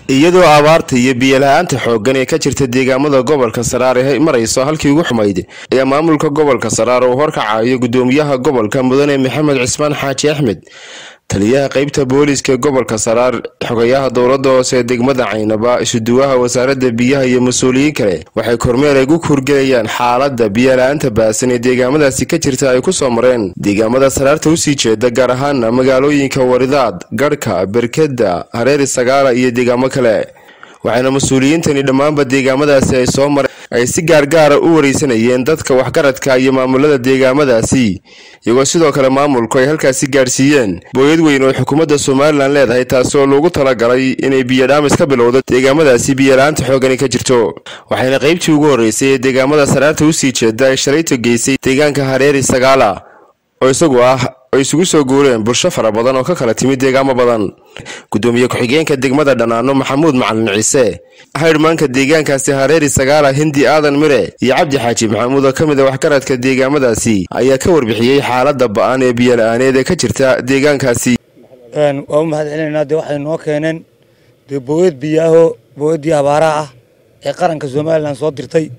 iyadoo abaarta iyo biyola-aanta xooggan ee ka jirta deegaamada gobolka saraar ee marayso halkii ugu xumayd ayaa maamulka gobolka saraar uu horkacayo gudoomiyaha gobolka mudane maxamed cismaan xaaji axmed taliyaha qeybta booliiska gobolka saraar xogayaha dowladda hoose degmada caynaba isuduwaha wasaaradda biyaha iyo mas-uuliyiin kale waxay kormeer ay gu kurgelayaan xaaladda biyola-aanta baasan ee deegaamadaasi ka jirta ay ku soo mareen deegaamada saraarta usii jeeda gaar ahaana magaalooyinka waridaad garhka berkeda hareeri sagaala iyo deegaamo kale waxaana mas-uuliyiintani dhammaanba deegaamadaasi ay soo mareen ay si gaargaara u wareysanayeen dadka waxgaradka iyo maamulada deegaamadaasi iyagoo sidoo kale maamulku ay halkaasi gaadhsiiyeen booyad weyn oo xukuumadda somalilan leedahay taasi oo loogu talagalay inay biyodhaamis ka bilowdo deegaamadaasi biyola-aanta xoogani ka jirto waxayna qaybtii ugu horreysay ee deegaamada saraarta usii jeeda ay shalayto geysay deegaanka hareeri sagaala oo isagu ah ay isugu soo guureen bulsho fara badan oo ka kala timid deegaamo badan gudoomiye ku-xigeenka degmada dhanaano maxamuud macalin ciise haydhmaanka deegaankaasi hareeri sagaala hindi aadan mire iyo cabdi xaaji maxamuud oo ka mid a waxgaradka deegaamadaasi ayaa ka warbixiyey xaaladda ba-an ee biyola-aaneed ee ka jirta deegaankaasi waa u mahad celinaynaa dee waxay noo keeneen dee booyad biyaaho booyaddii abaaraha ah ee qaranka somalilan soo dirtay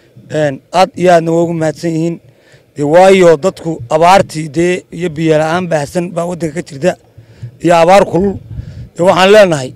aad iyo aadna waa ugu mahadsan yihiin dee waayo dadku abaartii dee iyo biyola-aan baahsan baa waddanka ka jirta iyo abaar kulul dee waxaan leenahay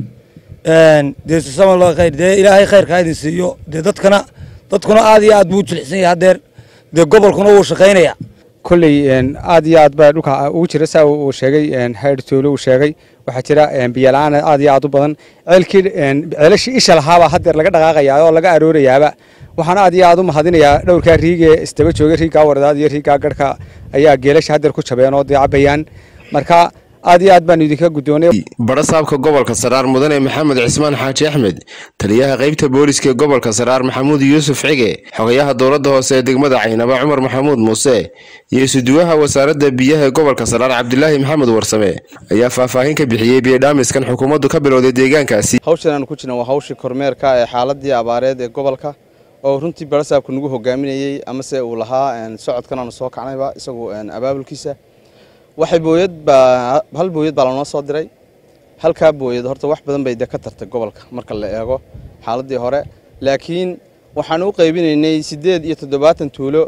dee susama khayr dee ilaahay khayrkaa idin siiyo dee dadkana dadkuna aad iyo aad buu u jilicsan yahay haddeer dee gobolkuna wuu shaqaynaya kolley aad iyo aad baa dhulka ugu jira saa uu sheegay hayr toole uu sheegay waxaa jira biyola-aan aad iyo aad u badan ceelkii ceelashii isha lahaabaa haddeer laga dhaqaaqayaa oo laga aroorayaaba waxaan aad iyo aad u mahadinayaa dhowrkaa riigee isdaba joogay riiggaa waradaad iyo riiggaa garhka ayaa geelasha haddeer ku jabeen oo dee cabayaan marka aad iyo aad baanu idinka guddoonay badhasaabka gobolka saraar mudane maxamed cismaan xaaji axmed taliyaha qeybta booliiska gobolka saraar maxamuud yuusuf cige xogayaha dowladda hoose ee degmada caynaba cumar maxamuud muuse iyo isuduwaha wasaaradda biyaha ee gobolka saraar cabdilaahi maxamed warsame ayaa faahfaahin ka bixiyey biyodhaamiskan xukuumaddu ka bilowday deegaankaasi hawshan aanu ku jirna waa hawshii kormeerka ee xaaladii abaareed ee gobolka oo runtii badhasaabku nagu hogaaminayey amase uu lahaa socodkan aanu soo kacnayba isagu abaabulkiisa waxay booyad baa hal booyad baa lanoo soo diray halkaa booyad horta wax badan bay de ka tartay gobolka marka la eego xaaladii hore laakiin waxaan u qaybinaynay siddeed iyo toddobaatan tuulo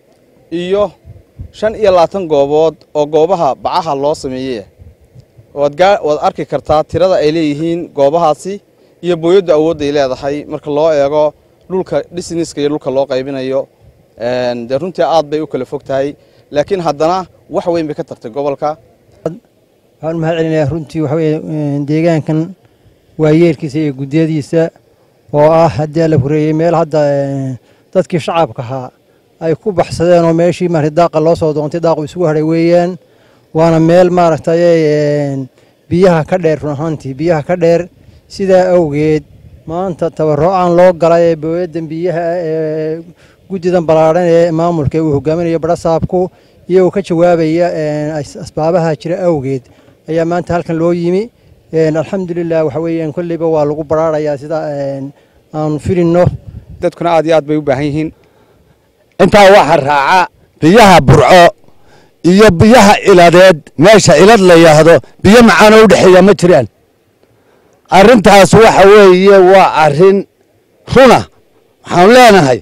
iyo shan iyo labaatan goobood oo goobaha bacaha loo sameeyey waad arki kartaa tirada ay leeyihiin goobahaasi iyo booyaddu awoodday leedahay marka loo eego dhulka dhisniska iyo dhulka loo qaybinayo dee runtii aad bay u kala fog tahay laakiin haddana wax weyn bay ka tartay gobolka waxaan u mahad celinayaa runtii waxa weye deegaankan waayeelkiisa iyo guddiyadiisa oo ah haddii la horeeyey meel hadda dadkii shacabka ahaa ay ku baxsadeen oo meeshii maarata daaqa loo soo doontay daaqu isugu hadhay weeyaan waana meel maaragtay biyaha ka dheer run ahaantii biyaha ka dheer sidaa awgeed maanta tabarro-aan loo galay ee booyaddan biyaha ee guddidan ballaadhan ee maamulka uu hogaaminayo badhasaabku iyagoo ka jawaabaya asbaabaha jira awgeed ayaa maanta halkan loo yimi alxamdulilah waxa weeyaan kolleyba waa lagu baraarayaa sida aanu filinno dadkuna aad iyo aad bay u baahan yihiin intaa waxaa raaca biyaha burco iyo biyaha iladeed meesha ilad la yahdo biyo macaanoo u dhexeeya ma jiraan arrintaas waxa weeye waa arrin runa waxaanu leenahay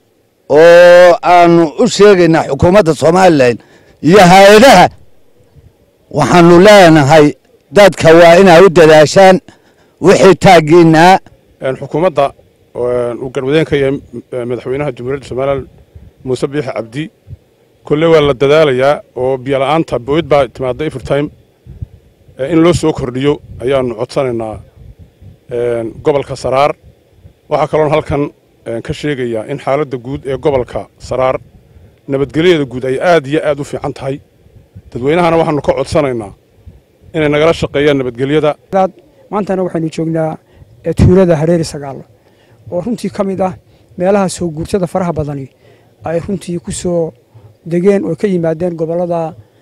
oo aanu u sheegaynaa xukuumadda somalilan iyo hay-adaha waxaanu leenahay dadka waa inay u dadaashaan wixii taaggiinaa xukuumadda uu garwadeenka iyo madaxweynaha jamhuuriyadda somalilan muuse biixi cabdi kolle waa la dadaalayaa oo biyola'aanta booyad baa timaadda evertime in loo soo kordhiyo ayaanu codsanaynaa gobolka saraar waxaa kaloon halkan ka sheegayaa in xaaladda guud ee gobolka saraar nabadgelyadeeda guud ay aad iyo aad u fiican tahay dadweynahana waxaanu ka codsanaynaa inay nagala shaqeeyaan nabadgelyada maantana waxaynu joognaa tuulada hareeri sagaalo oo runtii ka mid ah meelaha soo guurtada faraha badani ay runtii ku soo degeen oo ka yimaadeen gobollada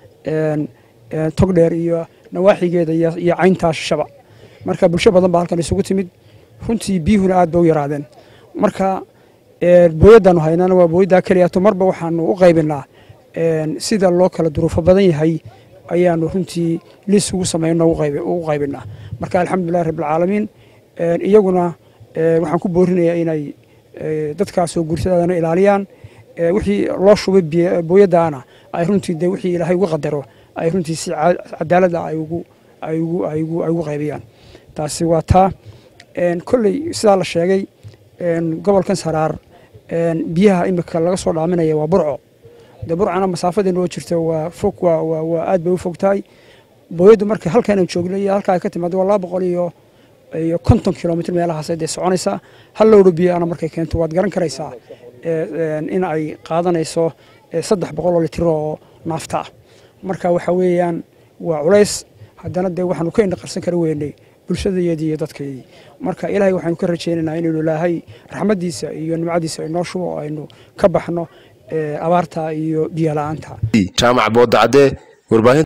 togdheer iyo nawaaxigeeda iyo cayntaa shaba marka bulsho badan baa halkan isugu timid runtii biyuhuna aad ba u yaraadeen marka booyaddaanu haynana waa booyaddaa keliyato marba waxaanu u qaybinaa sida loo kala duruufo badan yahay ayaanu runtii liis ugu samayno ugu qaybinaa marka alxamdulilahi rabbilcaalamiin iyaguna waxaan ku boorinayaa inay dadkaasoo guursadaadana ilaaliyaan wixii loo shubay booyadaana ay runtii de wixii ilaahay uga qadaro ay runtii si cadaalada ay ugu ay ugu ay ugu ay ugu qaybiyaan taasi waa taa kolley sidaa la sheegay gobolkan saraar biyaha imika laga soo dhaaminaya waa burco de burcana masaafada noo jirta waa fog waa waa waa aad bay u fog tahay booyaddu marka halkaan joogno iyo halkaa ay ka timaado waa laba boqol iyo iyo konton kilomitr meelahaas dee soconaysaa hal lowdho biyaana markay keento waad garan karaysaa in ay qaadanayso saddex boqol oo litiro oo naafta ah marka waxa weeyaan waa culays haddana dee waxaanu ka indhaqarsan kara weynay bulshadayeedii iyo dadkeedii marka ilaahay waxaanu ka rajaynaynaa inaynu ilaahay raxmaddiisa iyo nimcadiisa inoo shubo oo aynu ka baxno abaarta iyo biyo la-aanta jaamac boodacadee warbaahin